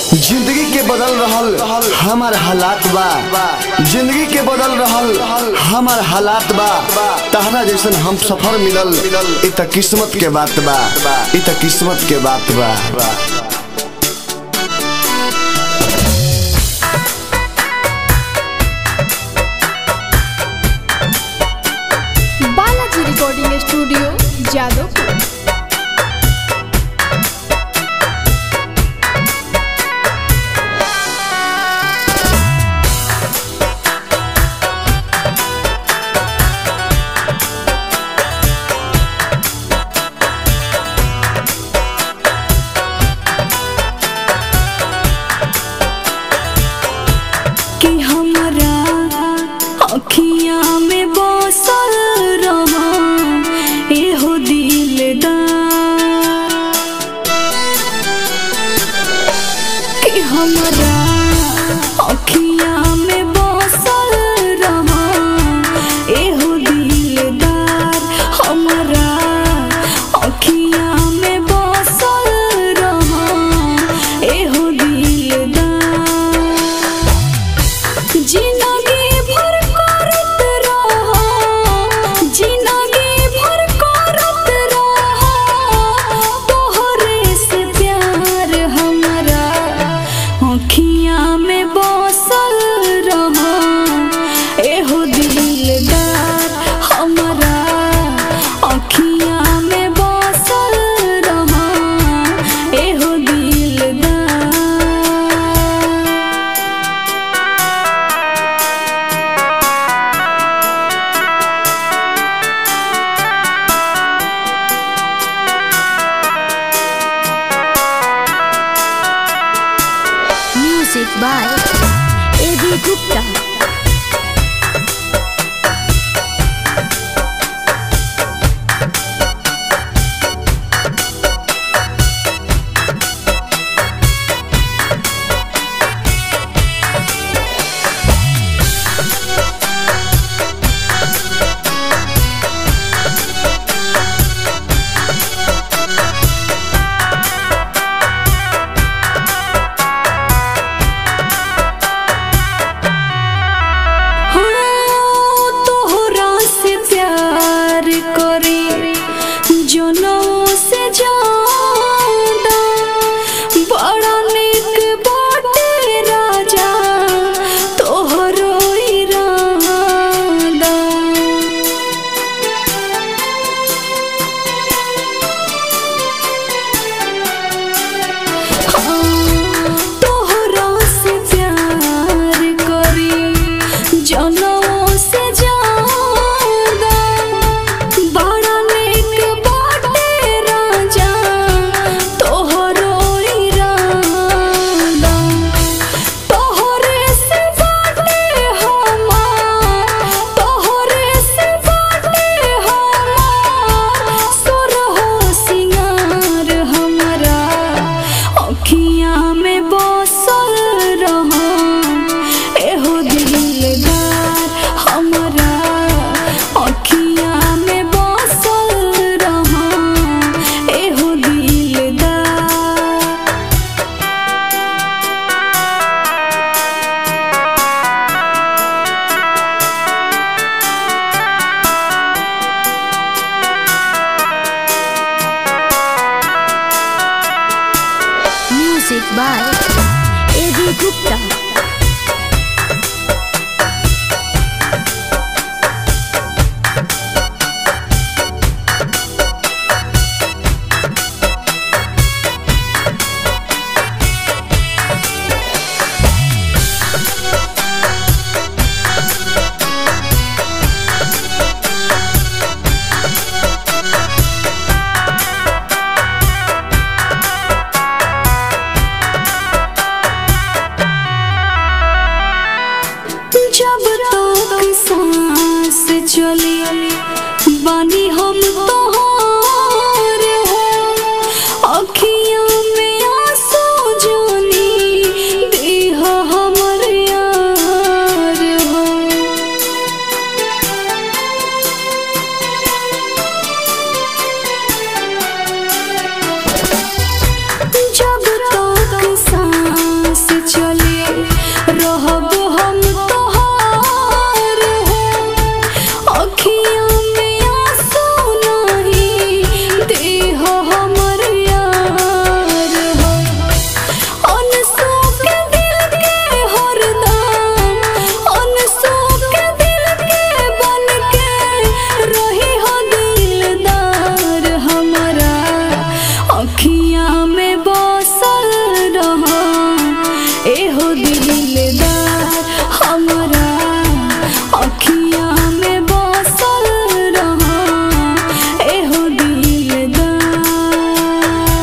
जिंदगी के बदल रहल हमार हालात बा जिंदगी के बदल रहल हमार हालात बा तहरा जैसन हम सफर मिलल इ त किस्मत के बात बा इ त किस्मत के बात बा बालाजी रिकॉर्डिंग स्टूडियो जादवपुर कि हमरा अखिया में बसल रहा एहो दिलदार कि हमरा अखिया में बसल रहा एहो दिलदार हमरा अखिया में बसल रहा एहो दिलदार जिंदगी भर करत रहा जिंदगी भर करत रहा तोहरे से प्यार हमरा अखियां में बसल रहा एहो दिलदार हमरा अखियां में बसल रहा एहो दिलदार Music by A.B. Gupta. हाँ, तोहरा से प्यार करे जनों से ज्यादा बड़ा निक बाटे राजा तोहरो इरादा तोहरा से प्यार करी जनों से ज्यादा बड़ा नेक बाटे राजा तोहरो इरादा तोहरे से बाटे हमार तोहरे से बाटे हमार सुरहो सिंगार हमरा अखियां में बसल रहा एहो दिलदार हमरा अखियां में बसल रहा एहो दिलदार Music by A.B. Gupta. एहो दिलदार